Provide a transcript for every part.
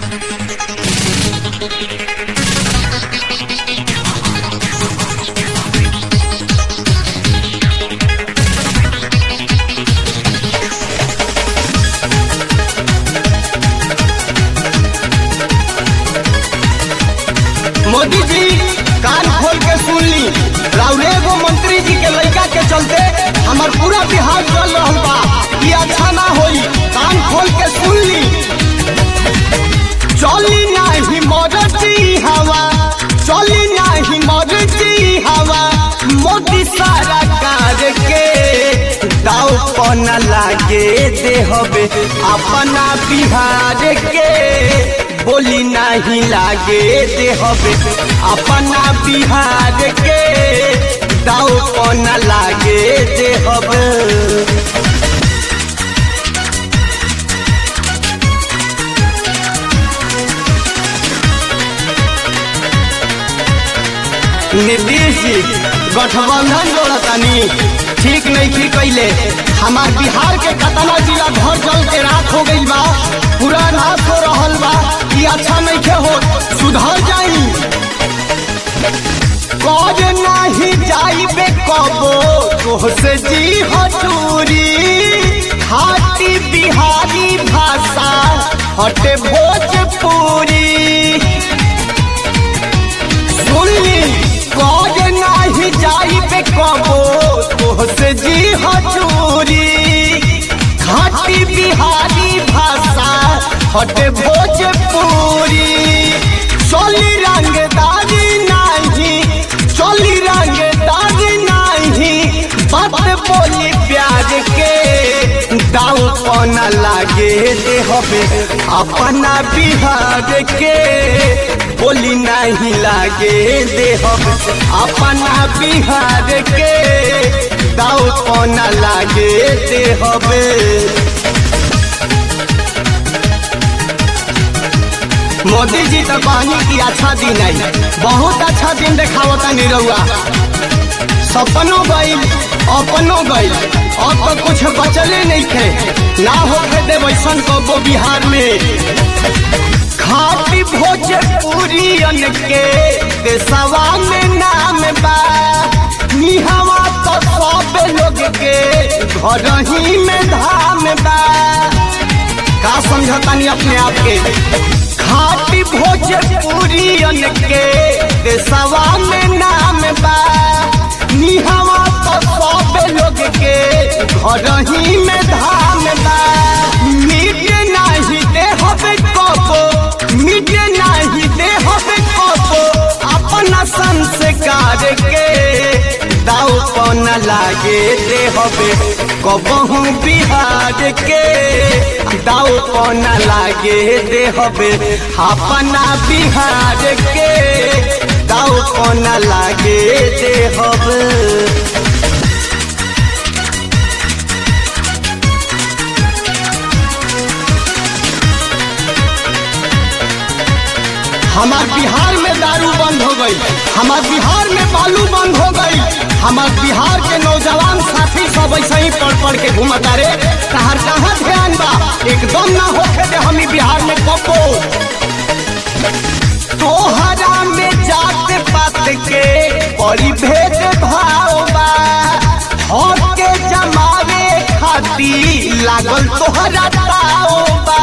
मोदी जी कान खोल के सुन ली राउरे एगो मंत्री जी के लड़का के चलते हमार पूरा बिहार चल रहल बा ई अच्छा ना होई कान खोल के सुन ली चली नाही मरती हवा चली नाही मरती हवा मोदी सारा कार के दाव पन लागे दे हबे अपना बिहार के बोली नहीं लागे दे हबे अपना बिहार के दाव पन लागे दे हबे नीतीश जी गठबंधन जोड़तानी ठीक नहीं की कैले हमार बिहार के कतना जिला घर जल के राख हो गई बा पूरा नाश हो रहल बा ई अच्छा नहीं के हो सुधर जाई कौज नहीं जाइबे कबो तोहसे जी हटूरी खाटी बिहारी भाषा हटे भोजपुरी सुनली कौज नाही जाइबे कबो तोहसे जी हजूरी खाटी बिहारी भाषा हटे भोजपुरी चली रंगदारी नाही चली रंगदारी नाही बात बोली प्यार के दाव पना लागे दे हबे अपना बिहार के बोली नहीं लागे दे हबे अपना बिहार के दाव पना लागे दे हबे मोदी जी तो कहनी की अच्छा दिन आई बहुत अच्छा दिन देखावता निरहुआ सपनों गईल अपनों गईल अब तो कुछ बचले नहीं थे ना होके दे वैसन कबो बिहार में खाटी भोजपुरियन के देशवा में नाम बा निहवा तो सब लोग के घर ही में धाम बा का समझतानी अपने आप के खाटी भोजपुरियन के देशवा में नाम बा निहवा तो सब लोग के घर ही में धाम बा मिट नहीं दे हबे कबो मिट नहीं दे हबे कबो अपना संस्कार के दाव पन लागे दे हबे कबहू बिहार के दाव पन लागे दे हबे अपना बिहार के दाव पन लागे दे हबे हमार बिहार में दारू बंद हो गई हमार बिहार में बालू बंद हो गई हमार बिहार के नौजवान साथी सब ऐसे ही पढ़ पढ़ के घूमता रे तहार कहाँ ध्यान बा एकदम ना होके दे हम बिहार में कपो तोहरा में जात पात के बड़ी भेद भाव बा हक के जमावे खाती लागल तोहरा ताव बा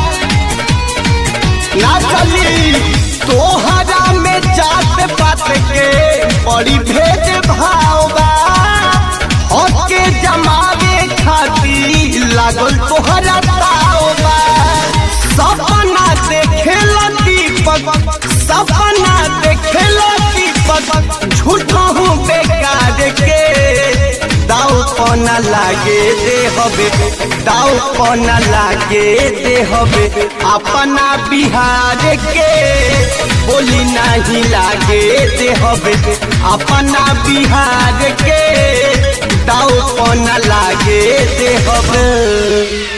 ना चली तोहरा में जात पात के बड़ी भेद भाव बा हक के जमावे खाती लागल तोहरा ताव बा सपना देखेला दीपक सपना देखेला दीपक झूठा हूँ बेकार के दाव पना लागे दे हबे दाव पना लागे दे हबे अपना बिहार के बोली नहीं लागे दे हबे अपना बिहार के दाव पना लागे दे हबे